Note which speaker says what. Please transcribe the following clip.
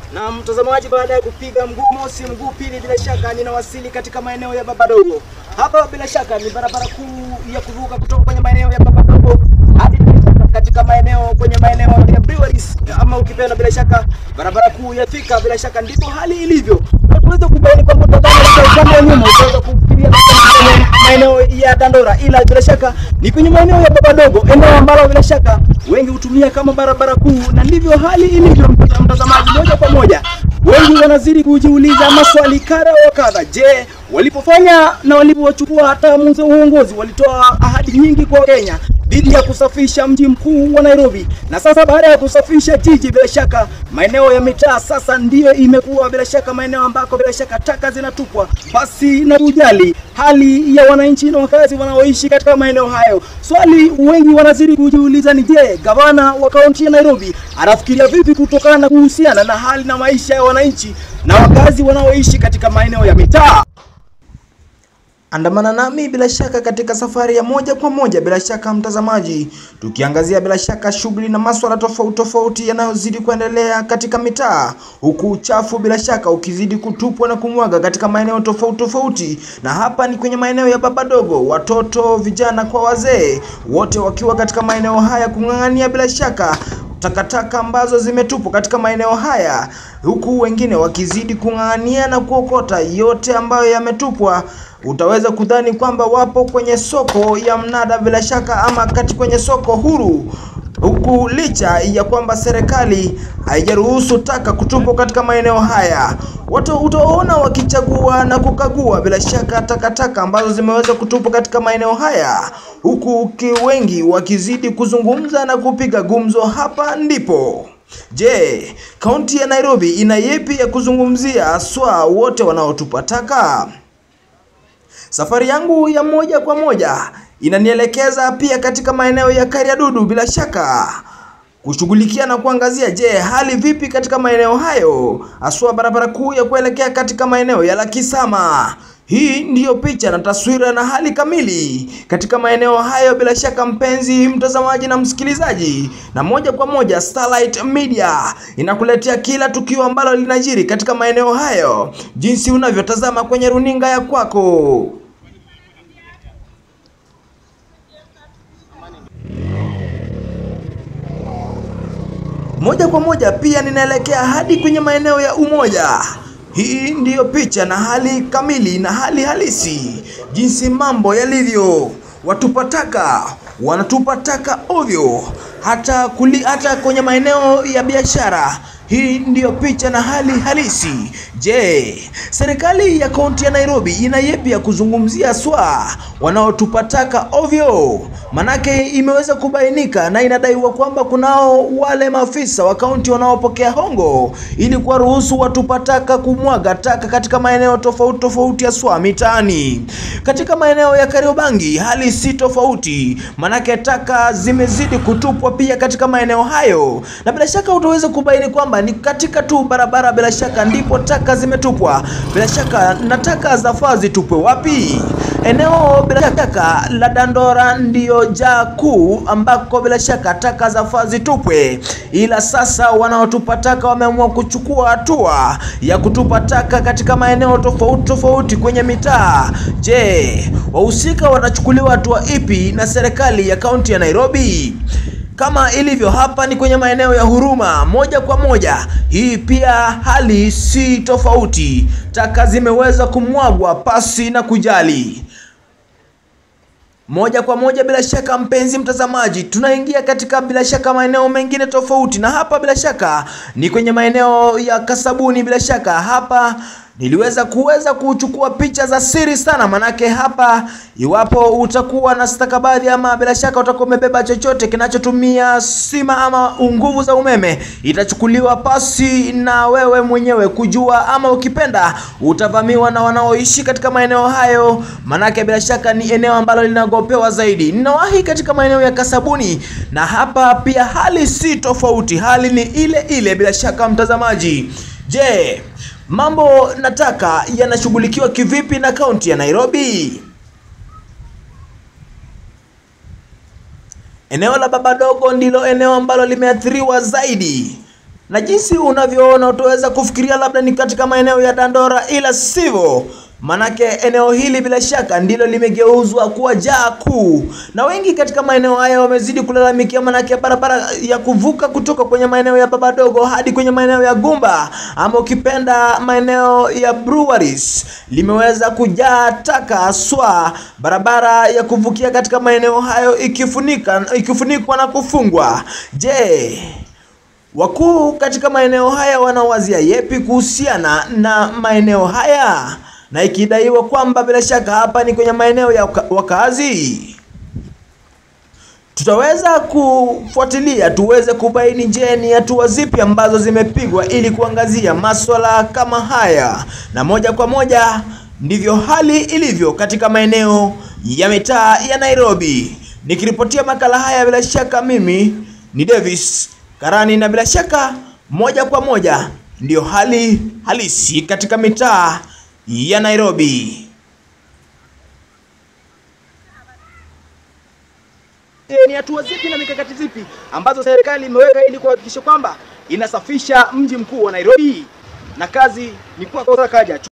Speaker 1: Na mtazamaji, baada ya kupiga mguu mosi, mguu pili, bila shaka ninawasili katika maeneo ya Babadogo. Hapa bila shaka ni barabara kuu ya kuvuka kutoka kwenye maeneo ya Babadogo hadi katika maeneo kwenye maeneo ya breweries, ama ukipenda bila shaka barabara kuu ya Thika. Bila shaka ndipo hali ilivyo. Tunaweza kubaini kwamba utazama upande wa nyuma utaweza kufikiria kwenye maeneo ya Dandora, ila bila shaka ni kwenye maeneo ya Babadogo, eneo ambalo bila shaka wengi hutumia kama barabara kuu, na ndivyo hali ilivyo. Mtazamaji, moja kwa moja, wengi wanazidi kujiuliza maswali kadha wa kadha. Je, walipofanya na walipochukua hatamu za uongozi walitoa ahadi nyingi kwa Kenya dhidi ya kusafisha mji mkuu wa Nairobi, na sasa baada ya kusafisha jiji, bila shaka maeneo ya mitaa sasa ndiyo imekuwa bila shaka maeneo ambako bila shaka taka zinatupwa basi na kujali hali ya wananchi na wakazi wanaoishi katika maeneo hayo. Swali wengi wanazidi kujiuliza ni je, gavana wa kaunti ya Nairobi anafikiria vipi kutokana na kuhusiana na hali na maisha ya wananchi na wakazi wanaoishi katika maeneo ya mitaa. Andamana nami bila shaka katika safari ya moja kwa moja, bila shaka mtazamaji, tukiangazia bila shaka shughuli na maswala tofauti tofauti yanayozidi kuendelea katika mitaa, huku uchafu bila shaka ukizidi kutupwa na kumwaga katika maeneo tofauti tofauti, na hapa ni kwenye maeneo ya Babadogo, watoto, vijana kwa wazee, wote wakiwa katika maeneo haya kung'ang'ania bila shaka takataka ambazo zimetupwa katika maeneo haya, huku wengine wakizidi kung'ang'ania na kuokota yote ambayo yametupwa. Utaweza kudhani kwamba wapo kwenye soko ya mnada bila shaka, ama kati kwenye soko huru, huku licha ya kwamba serikali haijaruhusu taka kutupwa katika maeneo haya. Watu utaona wakichagua na kukagua bila shaka takataka ambazo zimeweza kutupwa katika maeneo haya, huku wengi wakizidi kuzungumza na kupiga gumzo. Hapa ndipo Je, kaunti ya Nairobi ina yepi ya kuzungumzia haswa wote wanaotupa taka? Safari yangu ya moja kwa moja inanielekeza pia katika maeneo ya Kariadudu bila shaka kushughulikia na kuangazia, je, hali vipi katika maeneo hayo, haswa barabara kuu ya kuelekea katika maeneo ya Lakisama. Hii ndiyo picha na taswira na hali kamili katika maeneo hayo, bila shaka mpenzi mtazamaji na msikilizaji, na moja kwa moja Starlight Media inakuletea kila tukio ambalo linajiri katika maeneo hayo, jinsi unavyotazama kwenye runinga ya kwako. Moja kwa moja pia ninaelekea hadi kwenye maeneo ya Umoja. Hii ndiyo picha na hali kamili na hali halisi jinsi mambo yalivyo. Watupa taka wanatupa taka ovyo, hata kuli, hata kwenye maeneo ya biashara. Hii ndiyo picha na hali halisi. Je, serikali ya kaunti ya Nairobi ina yepi ya kuzungumzia swa wanaotupa taka ovyo? Manake imeweza kubainika na inadaiwa kwamba kunao wale maafisa wa kaunti wanaopokea hongo ili kuwaruhusu watupa taka kumwaga taka katika maeneo tofauti tofauti ya swa mitaani. Katika maeneo ya Kariobangi hali si tofauti, manake taka zimezidi kutupwa pia katika maeneo hayo, na bila shaka utaweza kubaini kwamba ni katika tu barabara, bila shaka ndipo taka zimetupwa. Bila shaka na taka zafaa zitupwe wapi? Eneo bila shaka la Dandora ndiyo jaa kuu ambako bila shaka taka zafaa zitupwe, ila sasa wanaotupa taka wameamua kuchukua hatua ya kutupa taka katika maeneo tofauti tofauti kwenye mitaa. Je, wahusika watachukuliwa hatua ipi na serikali ya kaunti ya Nairobi? Kama ilivyo hapa ni kwenye maeneo ya Huruma moja kwa moja. Hii pia hali si tofauti, taka zimeweza kumwagwa pasi na kujali. Moja kwa moja bila shaka, mpenzi mtazamaji, tunaingia katika bila shaka maeneo mengine tofauti, na hapa bila shaka ni kwenye maeneo ya Kasabuni. Bila shaka hapa niliweza kuweza kuchukua picha za siri sana, manake hapa, iwapo utakuwa na stakabadhi ama bila shaka utakuwa umebeba chochote kinachotumia stima ama nguvu za umeme, itachukuliwa pasi na wewe mwenyewe kujua, ama ukipenda utavamiwa na wanaoishi katika maeneo hayo, manake bila shaka ni eneo ambalo linagopewa zaidi. Ninawahi katika maeneo ya Kasabuni, na hapa pia hali si tofauti, hali ni ile ile bila shaka mtazamaji. Je, mambo nataka yanashughulikiwa kivipi na kaunti ya Nairobi? Eneo la Babadogo ndilo eneo ambalo limeathiriwa zaidi. na jinsi unavyoona utaweza kufikiria labda ni katika maeneo ya Dandora, ila sivyo. Manake eneo hili bila shaka ndilo limegeuzwa kuwa jaa kuu, na wengi katika maeneo haya wamezidi kulalamikia, manake barabara ya kuvuka kutoka kwenye maeneo ya Babadogo hadi kwenye maeneo ya Gumba ama ukipenda maeneo ya Breweries limeweza kujaa taka haswa, barabara ya kuvukia katika maeneo hayo ikifunika ikifunikwa na kufungwa. Je, wakuu katika maeneo haya wanawazia yepi kuhusiana na maeneo haya? na ikidaiwa kwamba bila shaka hapa ni kwenye maeneo ya wakazi. Tutaweza kufuatilia tuweze kubaini, je, ni hatua zipi ambazo zimepigwa ili kuangazia maswala kama haya, na moja kwa moja ndivyo hali ilivyo katika maeneo ya mitaa ya Nairobi. Nikiripotia makala haya, bila shaka mimi ni Davis Karani, na bila shaka moja kwa moja ndiyo hali halisi katika mitaa ya Nairobi.
Speaker 2: Ni hatua zipi na mikakati zipi ambazo serikali imeweka ili kuhakikisha kwamba inasafisha mji mkuu wa Nairobi? Na kazi ni kwa kaja